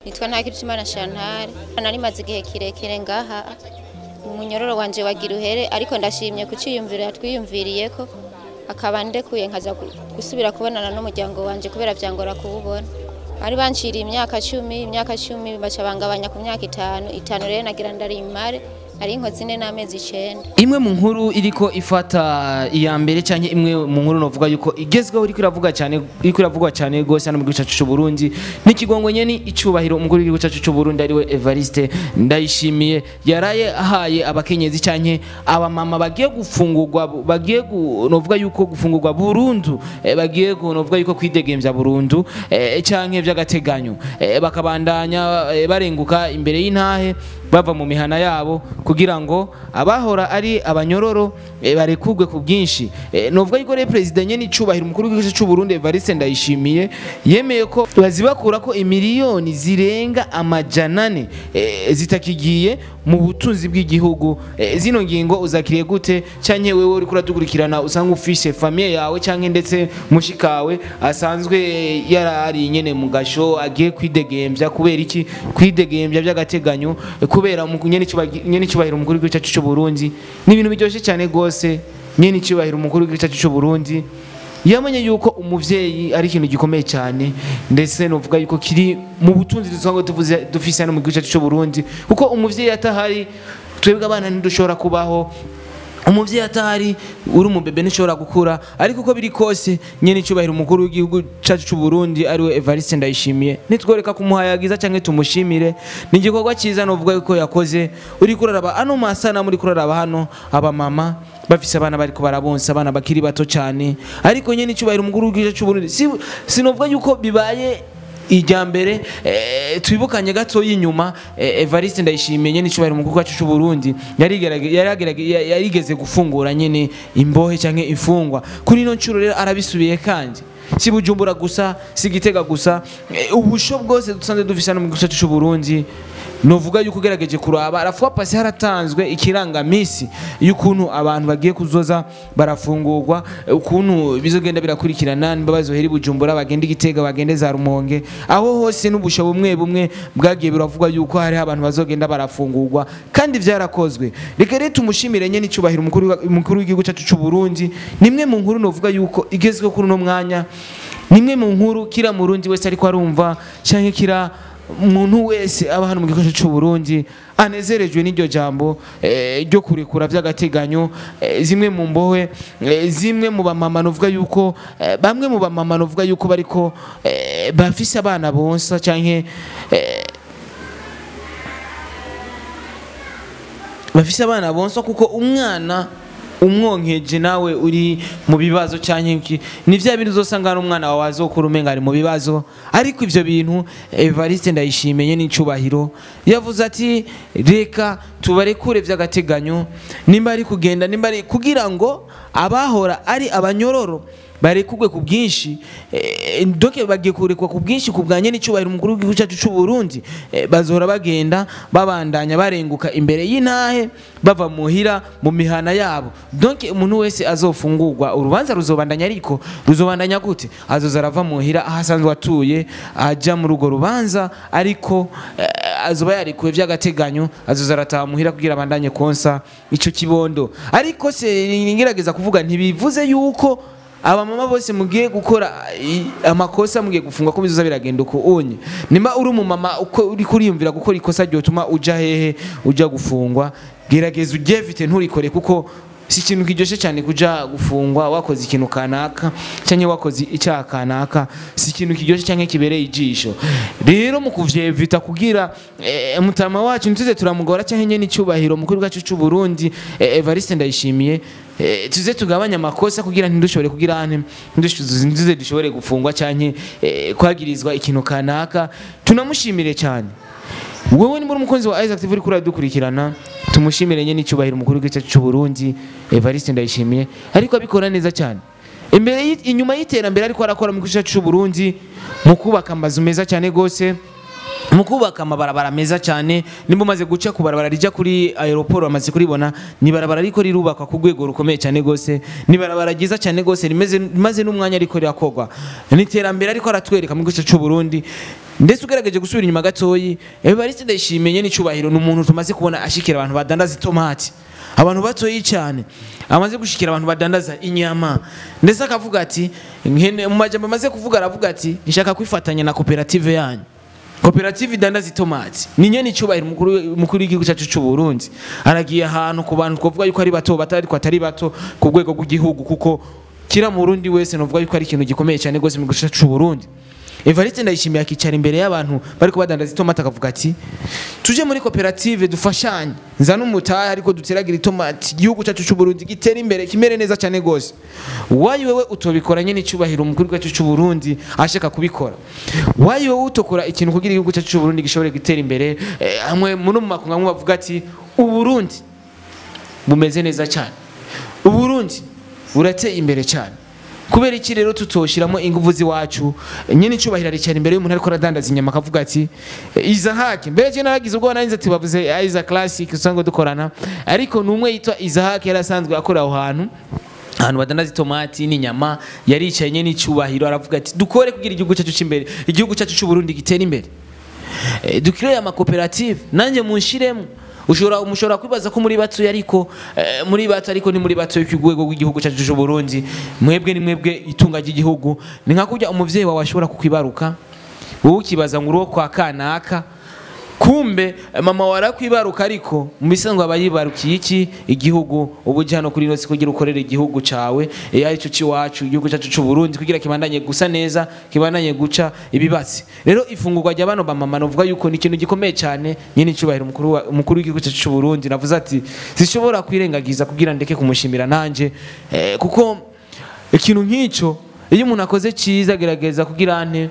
nitwa ntakirutimana Chantal nari maze igihe kirekire ngaha umunyororo wanje wagira uhere ariko ndashimye kuciyumvira yatwiyumviriye ko akaba ndekuye nkaza gu- gusubira kubonana n'umuryango wanje kubera vyangora kuwubona bari banciriye imyaka cumi imyaka cumi baca bangabanya ku myaka itanu itanu rero nagira ndarimare nari inkozi ine n'amezi icenda imwe mu nkuru iriko ifata iya mbere cyangwa imwe mu nkuru novuga yuko igezweho iriko iravuga cyane iriko iravugwa cyane rwose hano mu gihugu cyacu cy'u Burundi n'ikigongo nyene icubahiro umukuru w'igihugu cyacu cy'u Burundi ariwe Evariste Ndayishimiye yaraye ahaye abakenyezi cyane abamama bagiye gufungurwa bagiye gu- novuga yuko gufungurwa burundu eh, bagiye gu- novuga yuko kwidegemvya burundu eh, canke vy'agateganyo eh, bakabandanya eh, barenguka imbere y'intahe bava mu mihana yabo kugira ngo abahora ari abanyororo eh, barekurwe ku bwinshi eh, novuga yuko rero perezida nyene icubahiro umukuru w'igihugu cy'u Burundi Evariste Ndayishimiye yemeye ko bazibakura ko imiliyoni zirenga amajana ane eh, zitakigiye mu butunzi bw'igihugu eh, zino ngingo uzakiriye gute canke wewe uriko uradukurikirana usanga ufise famille yawe canke ndetse mushikawe asanzwe eh, yarari nyene mu gasho agiye kwidegemvya kubera iki kwidegemvya by'agateganyo eh, kubera mu- nyene icubahiro nyene icubahiro umukuru w'igihugu cyacu cy'u Burundi ni ibintu biryoshye cyane gose nyene icubahiro umukuru w'igihugu cyacu cy'u Burundi yamenye yuko umuvyeyi ari ikintu gikomeye cyane ndetse novuga yuko kiri mu butunzi dusanzwe tuvuze dufise hano mu gihugu cyacu cy'u Burundi kuko umuvyeyi atahari twebwe abana ntidushobora kubaho umuvyeyi atahari uri umubebe ntushobora gukura ariko uko biri kose nyene icubahiro umukuru w'igihugu cacu c'u Burundi ariwe Evariste Ndayishimiye nitworeka kumuhayagiza canke tumushimire ni igikorwa ciza novuga yuko yakoze uri kuraraba ano masana muri kuraraba hano abamama bafise abana bariko barabonsa abana bakiri bato cyane ariko nyene icubahiro umukuru w'igihugu cacu c'u Burundi si- sinovuga yuko bibaye ijya mbere eh, twibukanye gato y'inyuma eh, Evariste Ndayishimiye nyene icubahiro umukuru wacu c'u Burundi yarigerage- yaragerage- ya- yarigeze gufungura nyene imbohe canke imfungwa kuri ino ncuro rero arabisubiye kandi si Bujumbura gusa si Gitega gusa eh, ubusho bwose dusanzwe dufise hano mu gihugu cyacu c'u Burundi novuga yuko ugerageje kuraba arafuwa pasi haratanzwe ikirangamisi y'ukuntu abantu bagiye kuzoza barafungurwa ukuntu bizogenda birakurikirana niba bazohera i bujumbura bagenda igitega bagende za rumonge aho hose n'ubusho bumwe bumwe bwagiye biravugwa yuko hariho abantu bazogenda barafungurwa kandi byarakozwe reka rero tumushimire nyene icubahiro umukuru wa- umukuru w'igihugu cyacu c'u Burundi nimwe mu nkuru novuga yuko igezweho kuri uno mwanya nimwe mu nkuru kira murundi wese ariko arumva canke kira umuntu wese aba hano mu gihugu cy'u Burundi anezerejwe n'iryo jambo eh, ryo kurekura by'agateganyo eh, zimwe mu mbohe eh, zimwe mu bamama novuga yuko eh, bamwe mu bamama novuga yuko bariko eh, bafise abana bonsa canke eh, bafise abana bonsa kuko umwana umwonkeje nawe uri mu bibazo cyangwa iki ni vya bintu uzosanga hari umwana wawe azokura umenga ari mu bibazo ariko ivyo bintu Evariste ndayishimiye n'incubahiro yavuze ati reka tubarekure vy'agateganyo nimba ari kugenda nimba ari kugira ngo abahora ari abanyororo barekugwe ku bwinshi eh, doke bagiye kurekwa ku bwinshi ku bwa nyene icubahiro umukuru w'igihugu cyacu c'u Burundi eh, bazohora bagenda babandanya barenguka imbere y'intahe bava muhira mu mihana yabo donc umuntu wese azofungurwa urubanza ruzobandanya ariko ruzobandanya gute azoza arava muhira aho asanzwe atuye aja muri urwo rubanza ariko eh, azoba yarekuwe vy'agateganyo azoza arataha muhira kugira abandanye konsa ico kibondo ariko se ngerageza kuvuga ntibivuze yuko abamama bose mugiye gukora i- amakosa mugiye gufungwa ko bizoza biragenda uko unye nimba uri umumama uko uri kuriyumvira gukora ikosa ryotuma uja hehe uja gufungwa gerageza uryevite nturikore kuko si ikintu kiryoshe cyane kuja gufungwa wakoze ikintu kanaka cyangwa wakoze icyaha kanaka si ikintu kiryoshe cyangwa kibereye ijisho rero mu kuvyevita kugira eh, mutama wacu ntituze turamugora cyangwa nyene icyubahiro mukuru wacu cy'u Burundi eh, Evariste Ndayishimiye eh, tuze tugabanya amakosa kugira ntidushobore kugira ante ntiduze dushobore gufungwa cyangwa eh, kwagirizwa ikintu kanaka tunamushimire cyane wowe ni muri umukunzi wa Isaac TV uri kuri dukurikirana tumushimire nyene icyubahiro umukuru w'igihugu cy'u Burundi Evariste Ndayishimiye ariko abikora neza cyane imbere y'i- inyuma y'iterambere ariko arakora mu gihugu cy'u Burundi mu kubaka amazu meza cyane gose mu kubaka amabarabara meza cyane nimba umaze guca ku barabara rijya kuri aeroport bamaze kuribona ni barabara ariko rirubakwa ku rwego rukomeye cyane gose ni barabara ryiza cyane gose rimeze maze n'umwanya ariko rirakogwa n'iterambere ariko aratwereka mu gice cy'u Burundi ndetse ugerageje gusubira inyuma gatoyi Evariste Ndayishimiye n'icubahiro ni umuntu tumaze kubona ashikira abantu badandaza itomati abantu batoyi cyane amaze gushikira abantu badandaza inyama ndetse akavuga ati nkene- mu majambo amaze kuvuga aravuga ati nshaka kwifatanya na koperative yanyu koperative idandaza itomati ni nyene icubahiro umukuru umukuru w'igihugu cyacu cy'u Burundi aragiye ahantu ku bantu twavuga yuko ari bato batari ariko atari bato ku rwego rw'igihugu kuko kira mu Burundi wese novuga yuko ari ikintu gikomeye cyane rwose mu gihugu cyacu cy'u Burundi Evariste ndayishimiye akicara imbere y'abantu bariko badandaza itomati akavuga ati tuje muri koperative dufashanye nzana umutahe ariko duteragira itomati igihugu cyacu cy'u Burundi gitere imbere kimere neza cyane gose wayi wewe utobikora nyene icubahiro umukuru w'igihugu cyacu cy'u Burundi ashaka kubikora wayi wowe utokora ikintu kugira igihugu cyacu cy'u Burundi gishobore gutera imbere eh, hamwe muri mu makungu amwe bavuga ati uburundi bumeze neza cyane uburundi burateye imbere cyane kubera iki rero tutoshiramo ingufu z'iwacu nyine icubahiro aricara imbere y'umuntu ariko aradandaza inyama akavuga ati izahake mbere je naragize ubwo narinze ati bavuze iza classic usanga dukorana ariko ni umwe yitwa izahake yari asanzwe akora aho hantu ahantu badandaza itomati n'inyama yaricaye nyine icubahiro aravuga ati dukore kugira igihugu cyacu cy'imbere igihugu cyacu cy'u Burundi gitere imbere Eh, dukireye amakoperative nanjye munshiremo ushobora mushobora kwibaza ko muri bato ariko eh, muri bato ariko ni muri bato ku rwego rw'igihugu cyacu cy'u Burundi mwebwe ni mwebwe itunga ry'igihugu ni nka kurya umuvyeyi wawe ashobora kukwibaruka wowe ukibaza ngo uruwo kwa kanaka kumbe eh, mama warakwibaruka ariko mu bisanzwe aba yibarukiye iki igihugu ubu uje hano kuri inosi kugira ukorere igihugu cawe iyo ari cyo ciwacu igihugu cyacu c'u Burundi kugira kibandanye gusa neza kibandanye guca ibibatsi rero ifungurwa rya bano bamama novuga yuko ni ikintu gikomeye cyane nyine icubahiro umukuru wa- umukuru w'igihugu cyacu c'u Burundi navuze ati zishobora kwirengagiza kugira ndeke kumushimira nanje eh, kuko ikintu nk'ico iyo umuntu akoze ciza agerageza kugira ante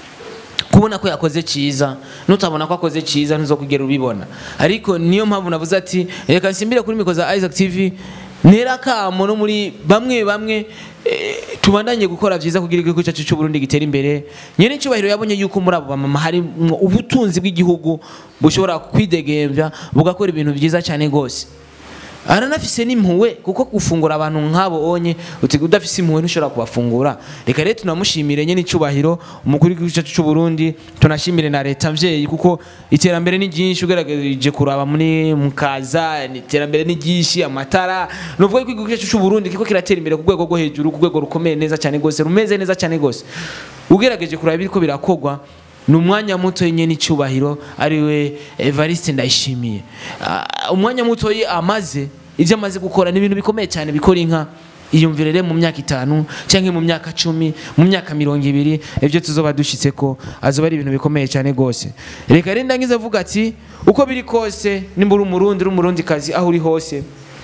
kubona ko yakoze cyiza nutabona ko akoze cyiza ntuzokugera ubibona ariko niyo mpamvu navuze ati reka nsimbire kuri mikoro za Isaac TV ntera akamo no muri bamwe bamwe eh, tubandanye gukora byiza kugira igihugu cyacu cy'u Burundi gitere imbere nyene icyubahiro yabonye yuko muri abo bamama hari ubutunzi bw'igihugu bushobora kwidegembya bugakora ibintu byiza cyane gose aranafise n'impuwe kuko gufungura abantu nk'abo onye uti udafise impuwe ntushobora kubafungura reka rero tunamushimire nyine icubahiro umukuru w'igihugu cyacu cy'u Burundi tunashimire na leta mvyeyi kuko iterambere ni ryinshi ugerageje kuraba muri mukaza iterambere ni ryinshi amatara nuvuga ko igihugu cyacu cy'u Burundi kiko kiratera imbere ku rwego rwo hejuru ku rwego rukomeye neza cyane gose rumeze neza cyane gose ugerageje kuraba biriko birakogwa ni umwanya muto nyine icyubahiro ariwe Evariste Ndayishimiye Ah, umwanya muto amaze ibyo amaze gukora ni ibintu bikomeye cyane bikora inka iyumvire rero mu myaka itanu cyangwa mu myaka cumi mu myaka mirongo ibiri ibyo tuzoba dushyitse ko azoba ari ibintu bikomeye cyane rwose reka rero ndangiza avuga ati uko biri kose nimba uri umurundi uri umurundi kazi aho uri hose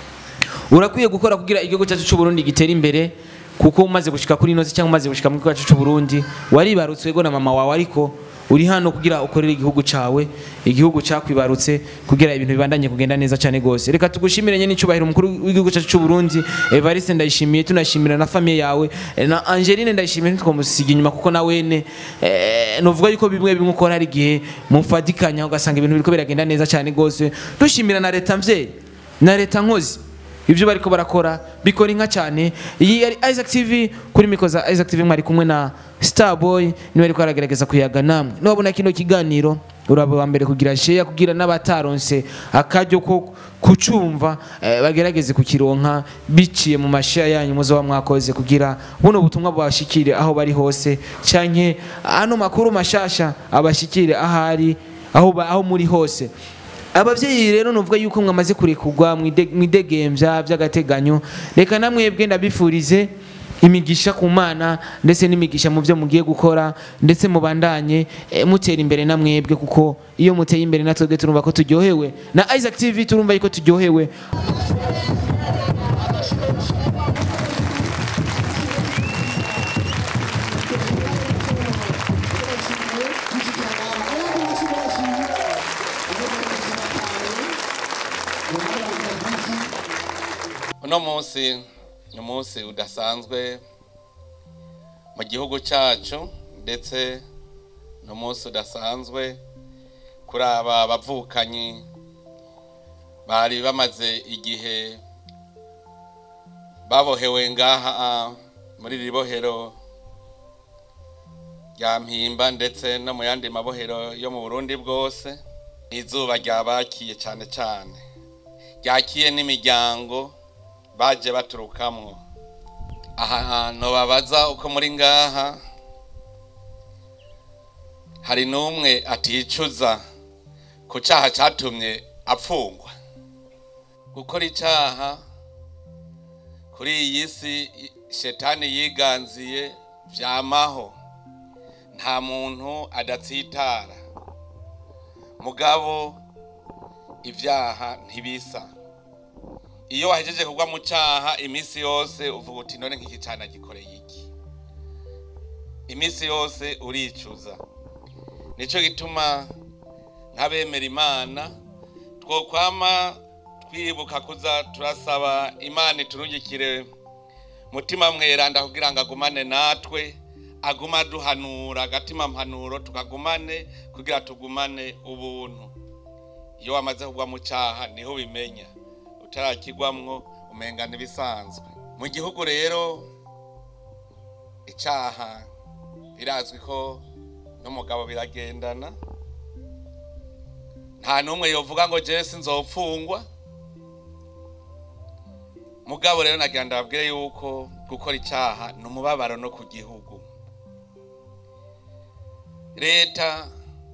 urakwiye gukora kugira igihugu cyacu cy'u Burundi gitere imbere kuko umaze gushika kuri inoze cyangwa umaze gushika mu gihugu cyacu cy'u Burundi waribarutse wego na mama wawe ariko uri hano kugira ukorere igihugu cawe igihugu cyakwibarutse kugira ibintu bibandanye kugenda neza cyane gose reka tugushimire nyene icubahiro umukuru w'igihugu cyacu cy'u Burundi Evariste ndayishimiye tunashimira na famille yawe eh, na Angeline ndayishimiye ntitwamusiga inyuma kuko na wene eh, novuga yuko bimwe bimwe ukora hari igihe mufadikanya ugasanga ibintu biriko biragenda neza cyane gose dushimira na leta mvyeyi na leta nkozi ibyo bariko barakora bikora inka cyane iyi yari Isaac TV kuri mikoro za Isaac TV mwari kumwe na Starboy niwe ariko aragerageza kuyaga namwe nubona kino kiganiro uraba wa mbere kugira share kugira n'abataronse akaryo ko kucumva eh, bagerageze kukironka biciye mu mashare yanyu muzo mwakoze kugira buno butumwa bwashikire aho bari hose canke ano makuru mashasha abashikire ahari aho ba- aho muri hose abavyeyi rero nuvuga yuko mwamaze kurekurwa mwidegembya by'agateganyo reka namwebwe ndabifurize imigisha ku mana ndetse n'imigisha mu byo mugiye gukora ndetse mubandanye eh, mutera imbere namwebwe kuko iyo muteye imbere natwebwe turumva ko turyohewe na Isaac TV turumva yuko turyohewe uno munsi ni umunsi udasanzwe mu gihugu cyacu ndetse ni umunsi udasanzwe kuri aba bavukanyi bari bamaze igihe babohewe ngaha muri iri bohero rya mpimba ndetse no mu yandi mabohero yo mu burundi bwose izuba ryabakiye cyane cyane ryakiye n'imiryango baje baturukamwo aha hantu babaza uko muri ngaha hari n'umwe aticuza ku cyaha cyatumye apfungwa gukora icyaha kuri iyi si shetani yiganziye byamaho nta muntu adatsitara mugabo ibyaha ntibisa iyo wahejeje kugwa mu cyaha iminsi yose uvuga uti none nk'iki cyana gikoreye iki iminsi yose uricuza nicyo gituma nk'abemera imana twokwama twibuka kuza turasaba imana iturungikire mutima mweranda kugira ngo agumane natwe aguma duhanura agatima mpanuro tukagumane kugira tugumane ubuntu iyo wamaze kugwa mu cyaha niho ubimenya utarakigwamwo umengana ibisanzwe mu gihugu rero icyaha birazwi ko n'umugabo biragendana nta n'umwe yovuga ngo jesi nzopfungwa mugabo rero nagira ndababwire yuko gukora icyaha ni umubabaro no ku gihugu leta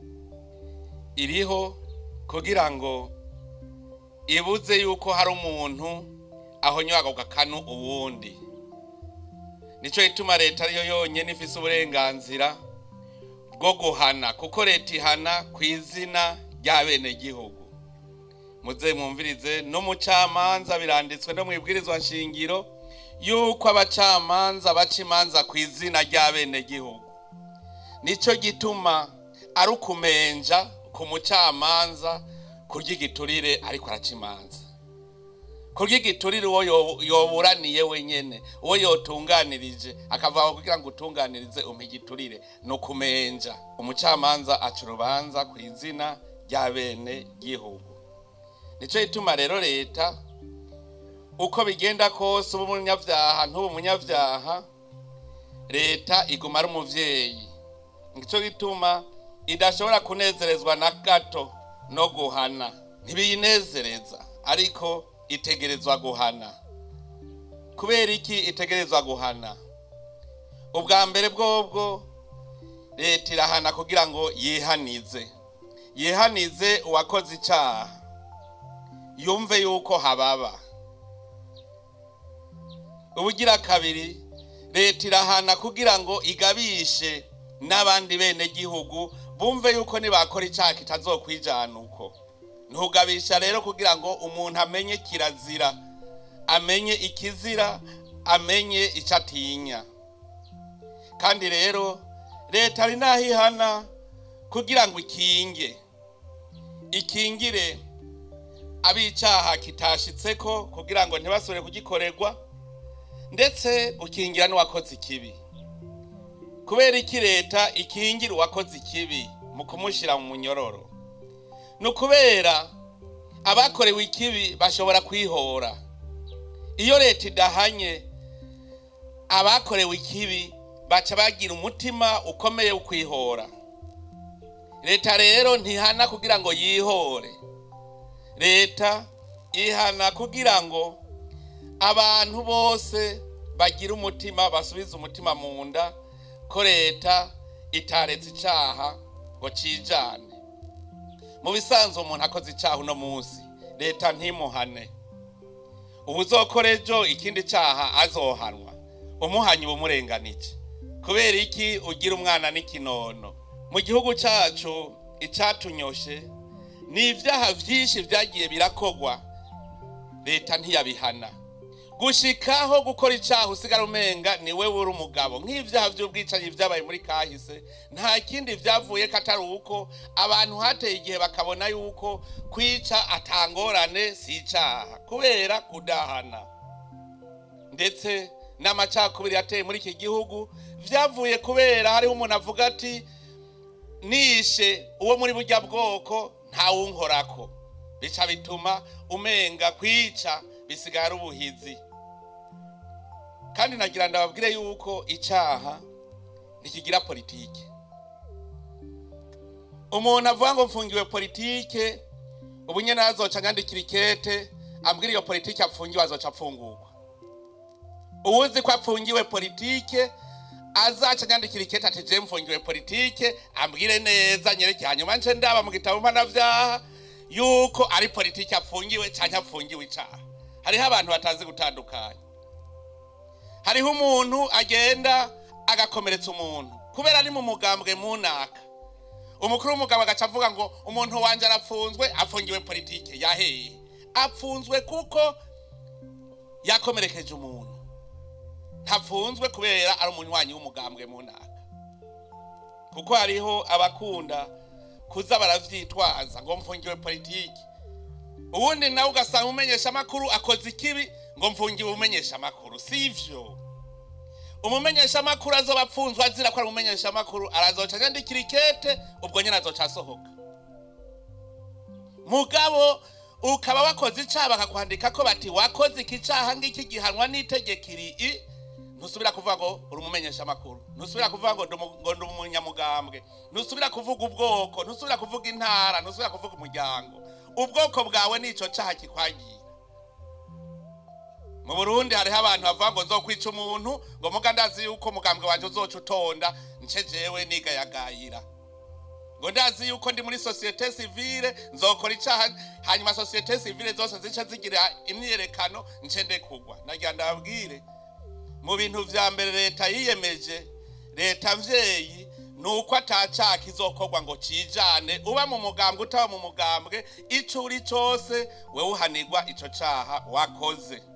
iriho kugira ngo ibuze yuko hari umuntu ahonywaga gakanu uwundi nicyo gituma leta ariyo yonyine ifise uburenganzira bwo guhana kuko leta ihana ku izina ry'abenegihugu muze mwumvirize n'umucamanza biranditswe no mu ibwirizwa nshingiro yuko abacamanza baca imanza ku izina ry'abenegihugu nicyo gituma ari ukumenja ku mucamanza kurya igiturire ariko araca imanza kurya igiturire uwo yoburaniye wenyine uwo yotunganirije akavuga kugira ngo utunganirize umpe igiturire ni ukumenja umucamanza aca urubanza ku izina rya bene gihugu nicyo gituma rero leta uko bigenda kose uba umunyabyaha ntuba umunyabyaha leta iguma ari umubyeyi nicyo gituma idashobora kunezerezwa na gato no guhana ntibiyinezereza ariko itegerezwa guhana kubera iki itegerezwa guhana ubwa mbere bwobwo leta irahana kugira ngo yihanize yihanize uwakoze icyaha yumve yuko hababa ubugira kabiri leta irahana kugira ngo igabishe n'abandi bene gihugu bumve yuko nibakora icyaha kitazokwijana uko ntugabisha rero kugira ngo umuntu amenye kirazira amenye ikizira amenye icyo atinya kandi rero leta ari n'aho ihana kugira ngo ikinge ikingire ab'icyaha kitashitse ko kugira ngo ntibasubire kugikorerwa ndetse ukingira n'uwakoze ikibi kubera iki leta ikingira uwakoze ikibi mu kumushyira mu munyororo ni ukubera abakorewe ikibi bashobora kwihora iyo leta idahanye abakorewe ikibi baca bagira umutima ukomeye wo kwihora leta rero ntihana kugira ngo yihore leta ihana kugira ngo abantu bose bagire umutima basubize umutima mu nda ko leta itaretse icyaha ngo cijane mu bisanzwe umuntu akoze icyaha uno munsi leta ntimuhane ubu uzokora ejo ikindi cyaha azohanwa umuhanye uba umurenganije kubera iki ugira umwana n'ikinono mu gihugu cyacu icyatunyoshe ni ibyaha byinshi byagiye birakogwa leta ntiyabihana gushikaho gukora icyaha usigara umenga ni we uri umugabo nk'ibyaha by'ubwicanyi byabaye muri kahise nta kindi byavuye ko atari uko abantu hateye igihe bakabona yuko kwica atangorane si icyaha kubera kudahana ndetse n'amacakubiri yateye muri iki gihugu byavuye kubera hariho umuntu avuga ati nishe uwo muri burya bwoko ntawunkorako bica bituma umenga kwica bisigara ubuhizi kandi nagira ndababwire yuko icyaha ntikigira politiki umuntu avuga ngo mfungiwe politike ubu nyene azoca nyandikira ikete ambwira iyo politike apfungiwe azoca apfungurwa uwuzi ko apfungiwe politike azaca nyandikira ikete ati je mfungiwe politike ambwire neza nyereke hanyuma nce ndaba mu gitabo mpanavyaha yuko ari politike apfungiwe canke apfungiwe icaha hariho abantu batazi gutandukanya hariho umuntu agenda agakomeretsa umuntu kubera ari mu mugambwe munaka umukuru w'umugabo agaca avuga ngo umuntu wanje arapfunzwe apfungiwe politike yaheye apfunzwe kuko yakomerekeje umuntu ntapfunzwe kubera ari umunywanyi w'umugambwe munaka kuko hariho abakunda kuza baravyitwaza ngo mfungiwe politike uwundi nawe ugasanga umenyesha amakuru akoze ikibi ngo mfungiwe umenyesha amakuru sivyo umumenyesha amakuru azoba apfunzwe azira ko ari umumenyesha amakuru arazoca nyandikira ikete ubwo nyene azoca asohoka mugabo ukaba wakoze icaha bakakwandika ko bati wakoze iki caha ngiki gihanwa n'itegeko iri i ntusubira kuvuga ngo uri umumenyesha amakuru ntusubira kuvuga ngo ndi umu- ngo ndi umunyamugambwe ntusubira kuvuga ubwoko ntusubira kuvuga intara ntusubira kuvuga umuryango ubwoko bwawe nico caha kikwagiye mu burundi hariho abantu bavuga ngo nzokwica umuntu ngo muga ndazi yuko umugambwe wanje uzoca utonda nce jewe nigayagayira ngo ndazi yuko ndi muri sosiyete sivile nzokora icaha hanyuma sosiyete sivile zose zica zigira imyiyerekano nce ndekugwa nagira ndababwire mu bintu vya mbere leta yiyemeje leta mvyeyi ni uko atacaha kizokorwa ngo cijane uba mu mugambwe utaba mu mugambwe ico uri cose wewe uhanirwa ico caha wakoze